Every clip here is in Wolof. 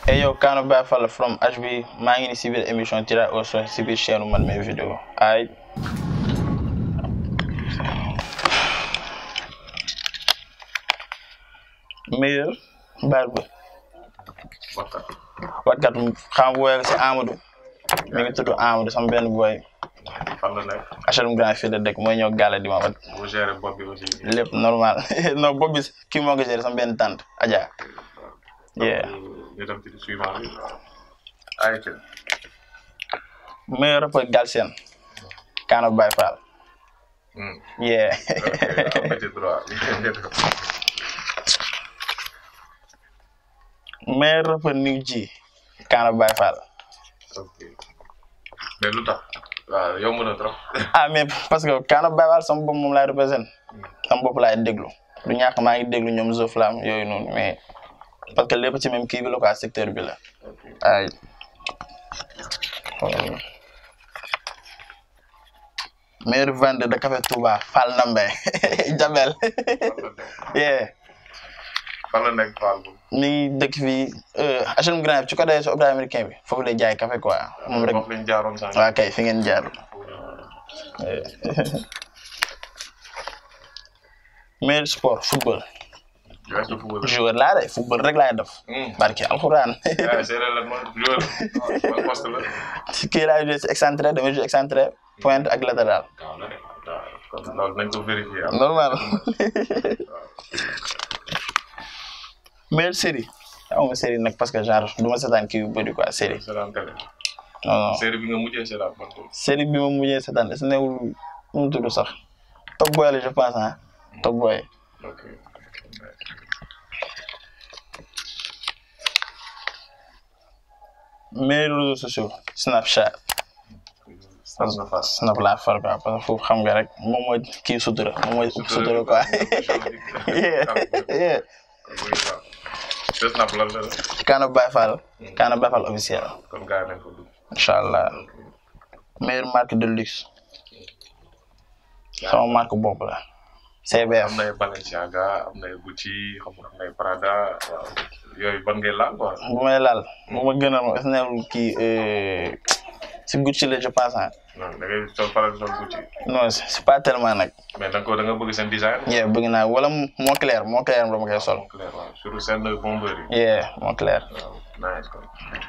et yow Kaano Baye Fall from HB maa ngi ni si biir émission Tirage au sort si biir chaîne man mes vidéo ay meilleur barbe Bakkat. watkat xam booy si Amadou mi ngi tudd Amadou sama benn booy fan la nekk. HLM Grand fii la dëkk mooy ñëw gàlle di ma wat bu géré bopp bi aussi. lépp normal non boobu bi kii moo ko géré sama benn tante Adja yeah ñu dem ci suivant bi. ayca. meilleur rappeur Galsen Kaano Baye Fall Hmm. yeah ok am nga ci droit. meilleur rappeur New G Kaano Baye Fall ok mais lu tax. waaw yomb na trop. ah mais parce que Kaano Baye Fall sama bopp moom laay représenté sama bopp laay déglu du ñàkk maa ngi déglu ñoom Zoflam yooyu noonu mais parce que lépp ci même kii bi la quoi secteur bi la ok ay meilleur vendeur de café Touba Fall Nambe Jabel yeah fan la nekk Fall bu. mi ngi dëkk fii HLM Grand ci côté su hôpital américain bi foofu lay jaay café quoi moom rek foofu lañ jaaroon sànq. waa kay fi ngeen jaar meilleur sport football weesu football. joueur laa de football rek laay def Hmm. barki alxuraan ah séeréer la man joueur. man poste la. kii laay joué si excentré damay joué excentré pointe ak latéral waaw la de. waaw kon loolu nañ ko vérifier. am. normal meilleure série aw ma série nag parce que genre du ma seetaan kii yu bëri quoi série c'est la télé. non non série bi nga mujjee c'est la bonne chose. série bi ma mujjee seetaan est-ce que newul nu mu tudd sax Top Boy la je pense ah Top Boy ok. meilleurs réseaux sociaux Snapchat Face à face. Snap laa far quoi parce que foofu xam nga rek moom mooy kii sutura moom mooy sutura quoi yeah yeah te snap lan la la. Kaano Baye Fall Kaano Baye Fall officiel kon gars yi nañ ko dugg. incha allah meilleure marque de luxe sama marque bopp la CBF am na ay Balenciaga am na ay Gucci xam nga am na ay Prada waaw yooyu ban ngay laal quoi. bu may laal bu ma gën a est-ce que newul kii euh, si Gucci la je pense ah non da ngay sol faral di sol Gucci non c'est c'est pas tellement nag mais da nga ko da nga bëgg seen design. yeah bëgg naa wala moo clair moo clair dama koy sol clair waaw surtout seen bomber yi. yeah moo clair waaw nice quoi.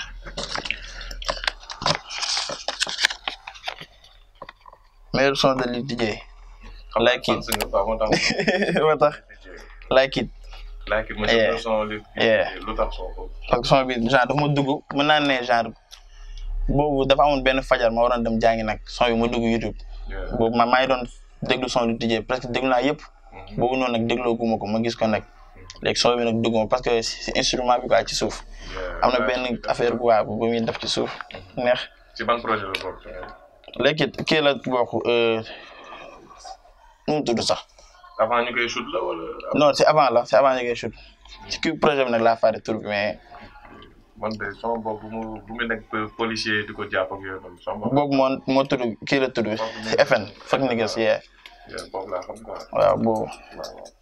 meilleur son de Lil DJ xam Like nga it. fan si nga quoi moo tax. moo tax like it like it ma Yeah. jël son li. Yeah. lu tax son ko. parce que son bi genre dafa ma dugg mën naa ne genre boobu dafa amoon benn fajar ma waroon dem jàngi nag son bi ma dugg YouTube Yeah. boobu ma maa ngi doon déglu son Lil DJ presque déglu naa yëpp Mhm. boobu noonu nag dégloo guma ko ma gis ko nag léegi son bi nag dugg ma parce que si instrument bi quoi ci suuf Yeah. am na benn affaire bu waa bu muy def ci suuf neex ci ban projet la bokk. léegi kii la bokk euh, nu mu tudd sax avant ñu koy shoot la wala. non c'est avant la c'est avant ñu koy shoot ci kii projet bi nag laa fàtte tur bi mais man de sama bopp bu mu bu mu nekk policier di ko jàpp ak yooyu noonu sama bopp. boobu moo moo tudd kii la tudd ci FN fekk ni gis yee Yeah, boobu laa xam quoi. waaw boobu waaw waaw.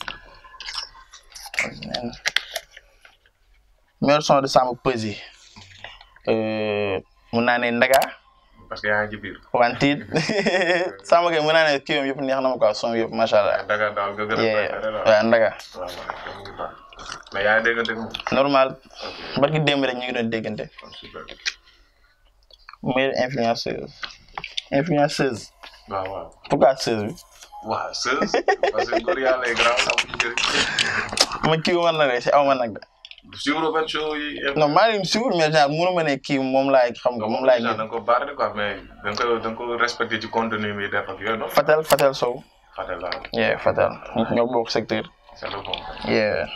meilleur son de Samba Peuzzi euh, mun naa ne Ndaga parce que yaa ngi ci biir. wantiit Samba kay mun naa ne kii yom yëpp neex na ma quoi son yëpp macha allah Daga daal nga gën a yee préféré la. waaw Ndaga waaw waaw kon mu ngi baax. mais yaa ngi déggante ak moom. normal ok barki démb rek ñu ngi doon déggante kon super. meilleure influenceuse influenceuse waaw waaw. pourquoi seuse bi waaw sës. parce que góor yàlla yi grand amuñu njëriñ. ma kii war na de si aw ma nag de suivre benn show yi. non maa ngi suivre mais genre mënu ma ne kii moom laay xam nga moom laay da gis nga ko baarale quoi mais da nga ko da nga ko respecté ci contenu bi def ak yooyu noonu. Fatel Fatel Sow Fatel la yeah Fatel ñoo bokk secteur c'est le bon. yeah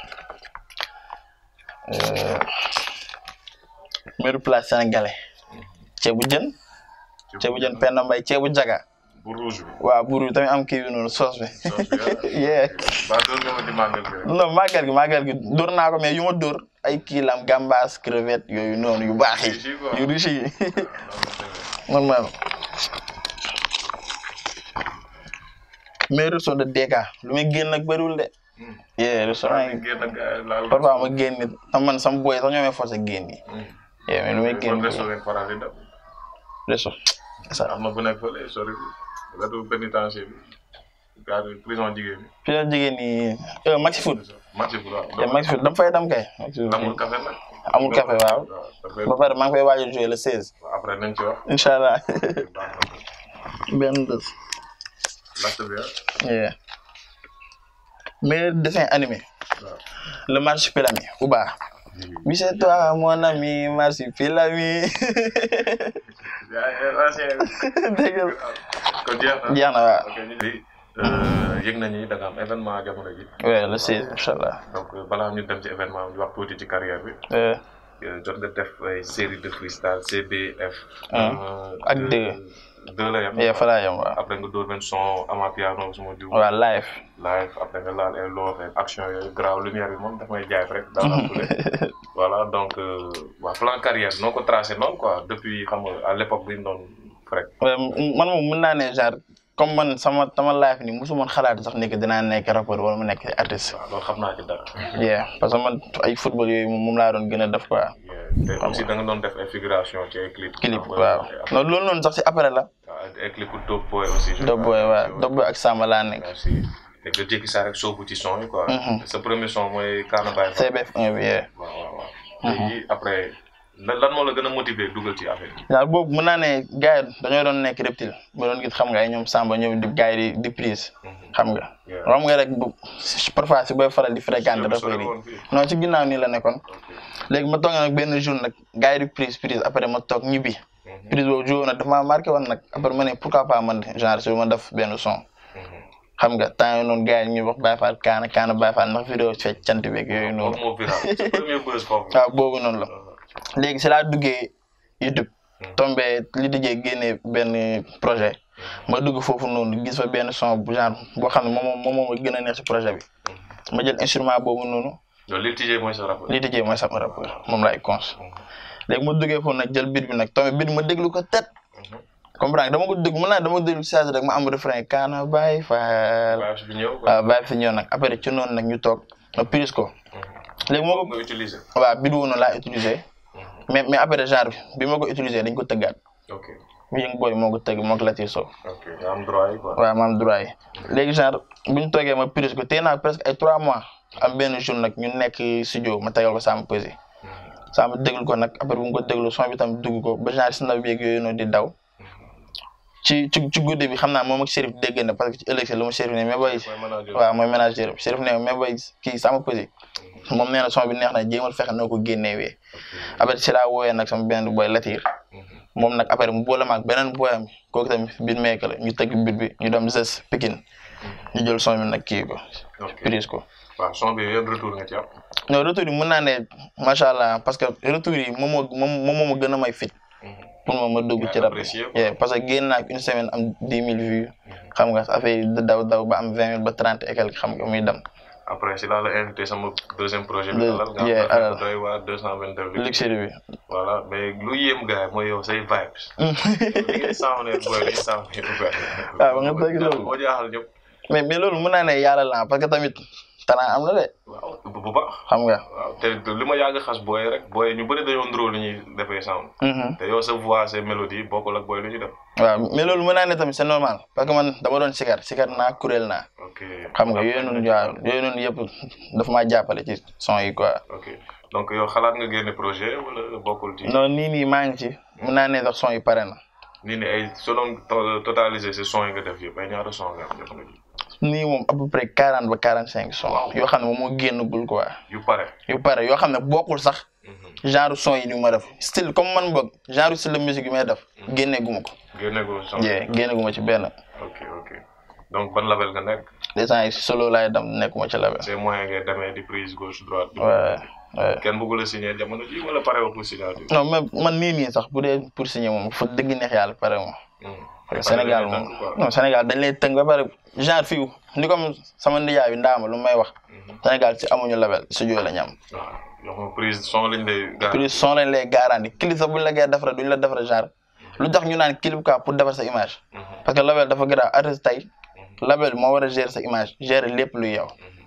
euh, meilleure place sénégalais ceebu jën ceebu jën Penda Mbaye ceebu jaga bu rouge bi. waaw buur bi tamit am kii bi noonu soos bi soos bi ah. yeah ba doon nga ma ci màggal bi rek. non màggal gi màggal gi dóor naa ko mais yu ma dóor ay kii lam gambas crevette yooyu noonu yu baax yi Riche yi quoi. yu riche yi Ah, non, non, normal meilleur son de DK lu muy génn nag bëriwul de yeah restaurant yi génn ak gars yi laal. parfois ma génn nit am man sama boy sax ñoo may forcé génn yi yeah mais lu may génn ban resto ngeen faral di dem. resto ça am na bu nekk fële sori wetu pénitencier bi. gars yi prison jigéen ñi. fi la jigéen ñi euh, maxi food match bu yeah, baax. maxi food dama fay dem kay maxi food amul café nag. amul café waaw dafay ba pare maa ngi koy waaj a jouer le 16 après nañ ci wax. incha allah baax na. benn bés laajte bi ah. yeah meilleur dessin animé waaw. le marsupilami Ouba oui c'est toi mon ami marsupilami yaa ancien dégg nga kon jeex na. jeex na waaw ok ñu ngi yëg nañu da nga am événement jamono ji ouais le 16 incha allah donc balaa ñu dem ci événement bi wax tuuti ci carrière bi Euh, jot nga def ay série de freestyle CBF. Un. Ak deux. deux la yem. yeah fa laa yem waaw après nga dóor benn son ama piano suma jiw. waaw live live après nga laal ay loo ay action yooyu graaw lumière bi moom daf may jaay rek. daal la fule. voilà donc waa plan carrière noo ko tracé noonu quoi depuis xam nga à l'époque bi ñu doon rek. Ouais, m- man moom mën naa ne genre comme man sama sama live ni musu moon xalaat sax ni que dinaa nekk rappeur wala mu nekk artiste waaw loolu xam naa ci dara. yeah parce que man ay football yooyu moom moom laa doon gën a def quoi te aussi da nga doon def ay figuration ci ay clip. clip xam nga, waaw ay- non loolu noonu sax si après la waaw ay clip Dope Boy aussi. je Dope crois. Boy waaw Dope Boy ak Samba laa nekk merci te nga jékki saa rek soobu ci son yi quoi. Mhm. sa premier son mooy Kaana Baye Fall. CBF 1 bi yeah waaw waaw waaw. léegi après lan lan moo la gën a motiver dugal ci affaire bi. daal boobu mën naa ne gars yi dañoo doon nekk reptile ba doon gis xam nga ay ñoom Samba ñoom di gars yi di di prise xam nga Yeah. xam nga rek bu parfois si booy faral di fréquenter Yow sori rappeurs yi woon fii. non ci ginnaaw nii la nekkoon ok. léegi ma toog nag benn jour nag gars yi di prise prise après ma toog ñibbi Mhm. prise boobu jour nag dafa maa marqué woon nag après ma ne pourquoi pas man genre si ma def benn son Mhm. xam nga temps yii noonu gars yi ñuy wax Baye Fall kaana kaana Baye Fall ndax vidéo fecc cant beeg yooyu noonu Boobu moo viral sa premier buzz foofu. waaw boobu noonu la léegi si laa duggee YouTube tombé li dijee génnee benn projet ma dugg foofu noonu gis fa benn son bu genre boo xam ne moom moom moo ma gën a neex si projet bi ma jël instrument boobu noonu yow li tijjee mooy sa rappeur. li dijee mooy sama rappeur moom laay cons léegi ma duggee foofu nag jël beat bi nag tombé beat bi ma déglu ko tet Mhm. comprendre dama ko déglu mën naa dama ko déglu si saa si rek ma am refrain kaana Baye Fall Vibes bi ñëw. waaw Baye fi ñëw nag après ci noonu nag ñu toog ma prise ko léegi moo ko nga utiliser. waaw beat boobu noonu laa utilisé mais mais après genre bi ma ko utilisé dañ ko tëggaat ok bi yëngu booy moo ko tëgg moo ko Latir Sow ok nga am droit yi quoi. waaw ma am droit yi léegi genre bu ñu toogee ma prise ko téye naa presque ay trois mois am benn jour nag ñu nekk studio ma tegal ko sama pesé sama déglu ko nag après bu mu ko déglu son bi tam dugg ko ba genre si ndaw beeg yooyu noonu di daw ci ci ci guddi bi xam naa moom ak Chérif dégg na parce que ci ëllëg si la ma Chérif ne mais booy mooy manager. waaw mooy ménagère Chérif ne mais booy kii sama pesé moom nee na son bi neex na jéemal fexe noo ko génnewee après si laa wooyee nag sama benn boy Latir moom nag après mu boole ma ak beneen booyam kooku tamit biir meek la ñu tëgg bit bi ñu dem Zes Pikine ñu jël son bi nag kii ko ok prise ko waaw son bi yan retour nga ci am. non retour yi mën naa ne macha allah parce que retour yi moom moo moom moom moo ma gën a may fit pour ma ma dugg ci rap apprécié quoi. yeah, parce que génn naa une semaine am dix mille vues xam nga affaire yi di daw daw ba am vingt mille ba trente et quelque xam nga muy dem après si laa la invité sama deuxième projet bi. Deux- alal nga yeah, xam alal. ne doy waa deux cent vingt deux. luxury bi voilà mais lu yéem gars yi mooy yow say vibes. li ngay sàmmee booy li ngay sàmmee ouvert. waaw ba nga dëgg loolu. moo jaaxal ñëpp. mais mais loolu mën naa ne yàlla la parce que tamit talent am na de waaw bu bu baax. xam nga waaw te li ma yàgg xas booy rek booy ñu bëri dañoo ndróo li ñuy defee sound. Mhm. te yow sa voix sa mélodie bokkul ak booy lu ñuy def. waaw mais loolu mën naa ne tamit c'est normal parce que man dama doon sikar sikar naa kuréel naa ok xam nga yooyu noonu waaw yooyu noonu yëpp dafa maa jàppale ci son yi quoi ok donc yow xalaat nga génne projet wala bokkul ci. non nii nii maa ngi ci mën naa ne sax son yi pare na nii ne ay soo doon to- totaliser ces sons yi nga def yëpp ay ñaata son nga am jamono ji nii moom à peu près quarante ba quarante cinq son yoo xam ne moom moo génnagul quoi yu pare. yu pare yoo xam ne bokkul sax genre son yi ni ma def style comme man boog genre style de musique yi may def génneeguma ko génne ko son. jee génneeguma ci benn ok ok donc ban label nga nekk. des temps yi solo laay dem nekkuma ci label ces moyens ngay demee di prise gauche droite. ouais ouais kenn bëggul a signer jamono ji wala pare woo pour signature. non mais man nii nii sax bu dee pour signer moom fa dëgg neex yàlla pare moom parce que Sénégal moom non Sénégal dañ lay tënk ba pare genre fii ni comme sama nijaay bi ndaama lu may wax Sénégal ci amuñu label studio la ñu am waaw yow moom prise son lañ lay. gaar plus son lañ lay garanti clip sax buñ la koy defara duñ la defara genre lu tax ñu naan clip quoi pour defar sa image parce que label dafa grave artiste tey label moo war a gérer sa image gérer lépp luy yow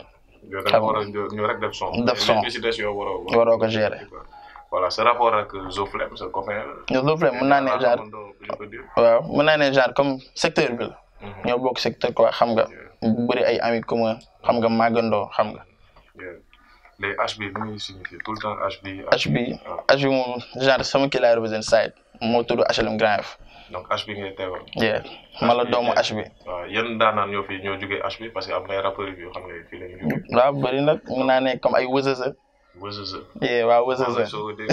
yow da nga xam war a ñëw ñëw rek def son. Def son. li ci des yow waroo. Waroo ko gérer. voilà sa rapport ak Zoflem sa copain la. ñoo loolu mën naa ne genre bu ñu ko dire. waaw mën naa ne genre comme secteur bi la Mhm. ñoo bokk secteur quoi xam nga bëri ay amis commun xam nga màggandoo xam nga Yeah. les HB lu muy signifier tout le temps HB. HB HB moom genre sama kii laay represent side moo tudd HLM Grand F donc HB ngay teewal. yeah ma la doomu HB waaw yan daanaan ñoo fi ñoo jugee HB parce que am na ay rappeurs yoo xam ne fii la ñu jugee. waaw bëri nag mën naa ne comme ay wësësë Wëzëzë. yeah waaw wësësë soo dee.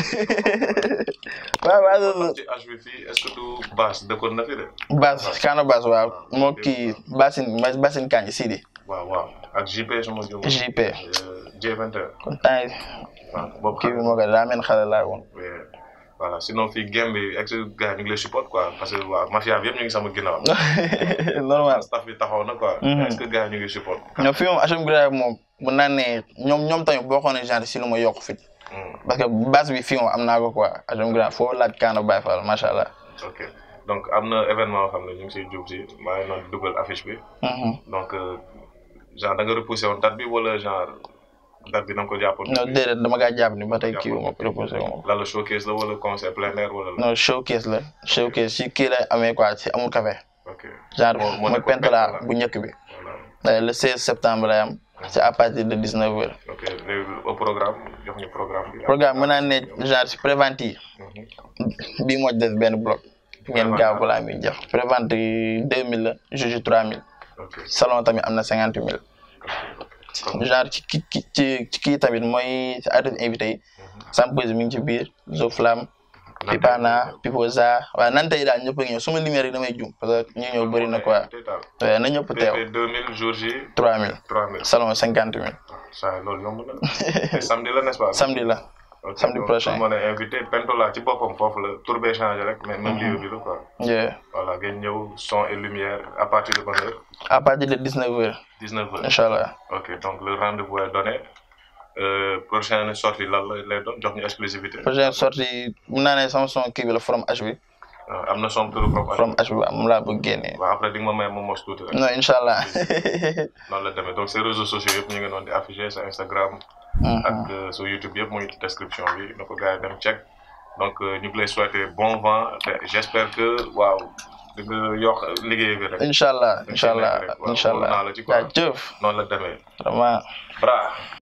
waaw waaw wësësë ci HB fii est-ce que du Bass dëkkoon na fi de. Bass Kaana Bass waaw moo kii Bassin Bassin Kanji Sidi waaw waaw ak JP sama jëm. JP J21. kon temps yi waaw boobu kii bi moo ko daa mel xale laa woon Yeah. voilà sinon fii game bi ex gars ñu ngi lay support quoi parce que waaw mafia bi yëpp ñu ngi sama ginnaaw. normal staff bi taxaw na quoi. Mhm. est-ce que gars ñu ngi support. ñoom fi moom HLM Grand F moom mën naa ne ñoom ñoom tamit boo xoolee genre si lu ma yokk fit Hmm. parce que base bi fii moom am naa ko quoi HLM Grand F foo laaj Kaana Baye Fall macha allah. ok donc am na événement yoo xam ne ñu ngi siy jub si maa ngi doon dugal affiche bi Mhm. donc euh, genre da nga repoussé woon date bi wala genre date bi da nga ko jàppoon. non déedéet dama gaa jàpp ni ba tey kii wu ma ko reposé wu ma ko. lan la showcase la wala concert plein air wala. la non showcase la showcase si kii lay amee quoi si amul café ok genre Moo- moo mooy nekkoon Pentola Pentola. bu njëkk bi voilà Euh, le 16 septembre lay am c'est à partir de 19 heures ok léegi au programme jox ñu programme bi. programme mën naa ne genre si prévente yi Mhm. bii moo ci des benn bloc ngeen gaaw balaa muy jeex prévente yi 2000 la juge 3000 ok salon tamit am na 50 000 kon genre ci ki ki ci ci kii tamit mooy si artiste invité yi Sampose mi ngi ci biir Zoflam Pipana Pipoza waaw nante yi daal ñëpp a ngi ñëw su ma limee rek damay jum parce que ñu ñëw bëri na quoi total. waaye na ñëpp teew BP 2000 jours J 3000 3000. salon 50 000 saa yi loolu yomb na te samedi la n'est-ce pas. samedi la Ok, samedi donc, prochain. tout le monde est invité Pentola ci boppam foofu la tour bee changé rek mais même lieu bi la quoi. yeah. voilà ngeen ñëw son et lumière à partir de bonne heure à partir de 19 heures 19 heures. incha allah ok donc le rendez-vous est donné euh, prochaine sortie lan la lay doon jox ñu exclusivité. prochaine sortie mun naa ne sama son kii bi la from H bi Euh, am na son tur propre. from H bi waaw moom laa bëgg génnee waaw après di nga ma may ma mos tuuti rek. non incha allah noonu la demee donc ces réseaux sociaux yëpp ñu ngi doon di affiché sa Instagram. ak euh, sa YouTube yëpp muy description bi na ko gars yi dem check donc euh, ñu ngi lay souhaiter bon vent te j'espère que waaw di nga yokk liggéey bi rek incha allah incha allah Waaw, incha allah wóor naa la ci quoi. jaajëf noonu la demee vraiment bra